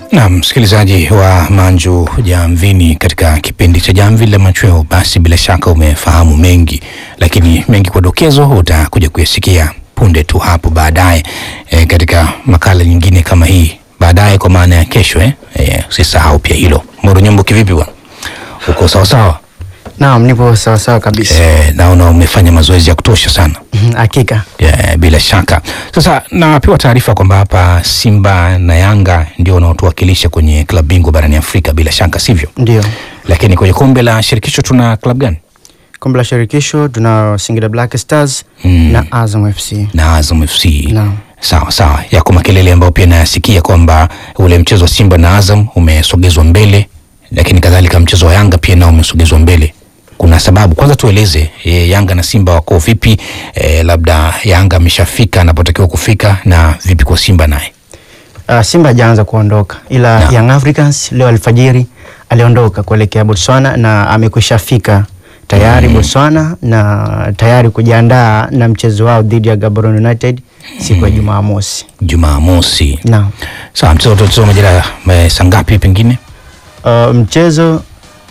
Na msikilizaji wa Manju Jamvini, katika kipindi cha Jamvi la Machweo, basi bila shaka umefahamu mengi, lakini mengi kwa dokezo utakuja kuyasikia punde tu hapo baadaye e, katika makala nyingine kama hii baadaye, kwa maana ya kesho eh? E, usisahau pia hilo. Moro Nyombo, kivipi bwana, uko sawasawa? Naam, nipo sawasawa kabisa. E, naona umefanya mazoezi ya kutosha sana. Hakika. Yeah, bila shaka. Sasa napewa taarifa kwamba hapa Simba na Yanga ndio wanaotuwakilisha kwenye klabu bingwa barani Afrika, bila shaka sivyo? Ndio. Lakini kwenye kombe la shirikisho tuna klabu gani? Kombe la shirikisho tuna Singida Black Stars Mm. na Azam FC. Na Azam FC. Naam. Sawa sawa, yako makelele ambayo pia nayasikia kwamba ule mchezo wa Simba na Azam umesogezwa mbele, lakini kadhalika mchezo wa Yanga pia nao umesogezwa mbele. Kuna sababu? Kwanza tueleze e, Yanga na Simba wako vipi? E, labda Yanga ameshafika anapotakiwa kufika, na vipi kwa Simba naye? Uh, Simba hajaanza kuondoka ila Naam. Young Africans leo alfajiri aliondoka kuelekea Botswana na amekwisha fika tayari Botswana na tayari kujiandaa na mchezo wao dhidi ya Gaborone United siku ya Jumamosi. Jumamosi. Naam. Sawa, mchezo utachezwa majira eh, saa ngapi pengine? Uh, mchezo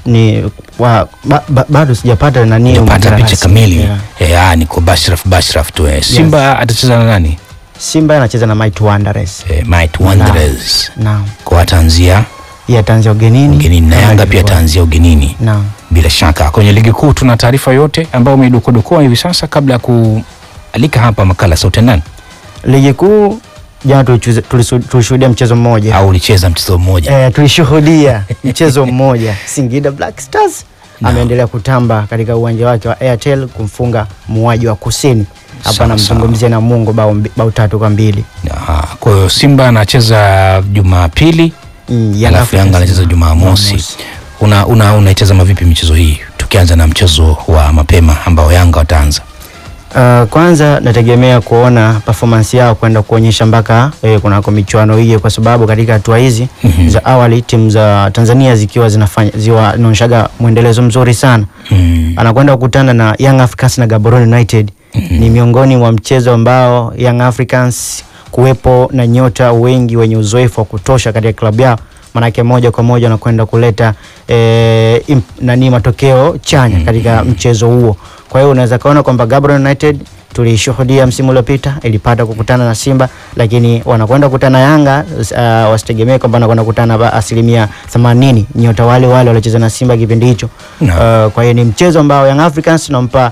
ni wa, ba, ba, bado sijapata nani Nipata majira picha rasmi. kamili. Yeah. Eh, ah, niko bashraf bashraf tu. Eh. Simba atacheza na nani? Simba anacheza na Might Wanderers. Eh, Might Wanderers. Naam. Kwa ataanzia Yeye ataanzia ugenini. ugenini na kama Yanga pia ilivyo. ataanzia ugenini. Naam. Bila shaka kwenye ligi kuu tuna taarifa yote ambayo umeidokodokoa hivi sasa kabla ya kualika hapa makala sauti ya ndani, Ligi kuu jana tulichuze- tulisu- tulishuhudia mchezo mmoja. au ulicheza mchezo mmoja? Eh, tulishuhudia mchezo mmoja. Singida Black Stars ameendelea kutamba katika uwanja wake wa Airtel kumfunga muuaji wa Kusini. Hapa Sawa, namzungumzia na Mungo bao, mbi- bao tatu kwa mbili. Aha, Kwa hiyo Simba anacheza Jumapili Mm, Young alafu Africans Yanga anacheza na- Jumamosi. Jumamosi. Una, una, unaitazama vipi michezo hii, tukianza na mchezo wa mapema ambao Yanga wataanza? Uh, kwanza nategemea kuona performance yao kwenda kuonyesha mpaka eh, kunako michuano hii, kwa sababu katika hatua hizi Mhm. za awali timu za Tanzania zikiwa zinafanya ziwa zinaonyeshaga mwendelezo mzuri sana Mm. anakwenda kukutana na Young Africans na Gaborone United. Ni miongoni mwa mchezo ambao Young Africans kuwepo na nyota wengi wenye uzoefu wa kutosha katika klabu yao, manake moja kwa moja anakwenda kuleta eh, im, nani matokeo chanya katika mchezo huo. Kwa hiyo unaweza kaona kwamba Gaborone United tulishuhudia msimu uliopita ilipata kukutana na Simba, lakini wanakwenda kukutana na Yanga. Uh, wasitegemee kwamba wanakwenda kukutana ba- asilimia 80 nyota wale wale waliocheza na Simba kipindi hicho. Naam. Uh, kwa hiyo ni mchezo ambao Young Africans nampa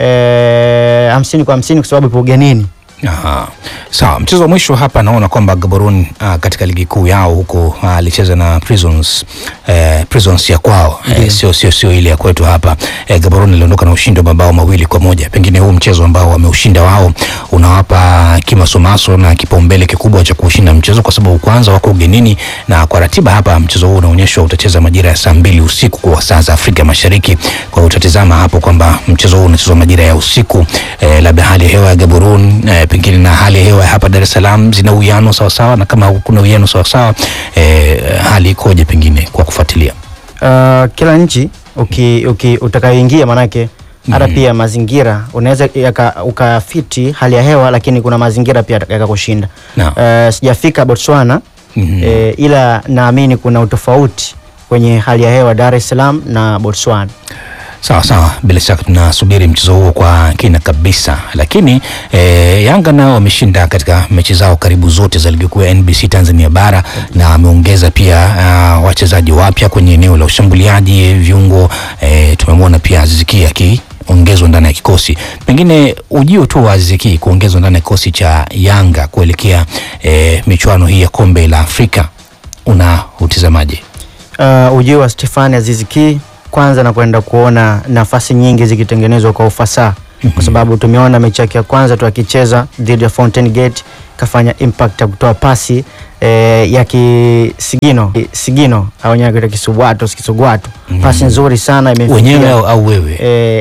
eh, hamsini kwa hamsini kwa sababu ipo ugenini. Aha. Sawa, mchezo wa mwisho hapa naona kwamba Gaborone uh, katika ligi kuu yao huko ah, alicheza na Prisons eh, Prisons ya kwao eh, sio sio sio ile ya kwetu hapa eh, Gaborone iliondoka na ushindi wa mabao mawili kwa moja. Pengine huu mchezo ambao wameushinda wao unawapa kimasomaso na kipaumbele kikubwa cha kushinda mchezo, kwa sababu kwanza wako ugenini, na kwa ratiba hapa mchezo huu unaonyeshwa utacheza majira ya saa mbili usiku kwa saa za Afrika Mashariki. Kwa hiyo utatizama hapo kwamba mchezo huu unachezwa majira ya usiku eh, labda hali ya hewa ya Gaborone eh, pengine na hali ya hewa ya hapa Dar es Salaam zina uwiano sawasawa, na kama kuna uwiano sawasawa eh, hali ikoje pengine kwa kufuatilia? Uh, kila nchi uki, uki, utakayoingia manake hata pia mazingira unaweza yaka- ukafiti hali ya hewa, lakini kuna mazingira pia yakakushinda. Naam. Uh, sijafika Botswana Mhm. eh, ila naamini kuna utofauti kwenye hali ya hewa Dar es Salaam na Botswana. Sawa sawa, bila shaka tunasubiri mchezo huo kwa kina kabisa, lakini e, Yanga nao wameshinda katika mechi zao karibu zote za ligi kuu ya NBC Tanzania bara na ameongeza pia uh, wachezaji wapya kwenye eneo la ushambuliaji viungo. E, tumemwona pia Aziziki akiongezwa ndani ya kikosi. Pengine ujio tu wa Aziziki kuongezwa ndani ya kikosi cha Yanga kuelekea e, michuano hii ya kombe la Afrika una utizamaje? uh, ujio wa Stefani Aziziki kwanza na kwenda kuona nafasi nyingi zikitengenezwa kwa ufasaha kwa sababu tumeona mechi yake ya kwanza tu akicheza dhidi ya Fountain Gate kafanya impact ya kutoa pasi eh, ya kisigino sigino au wenyewe kuita kisugwato kisugwato pasi nzuri sana imemfikia Wenyewe au, au wewe? eh,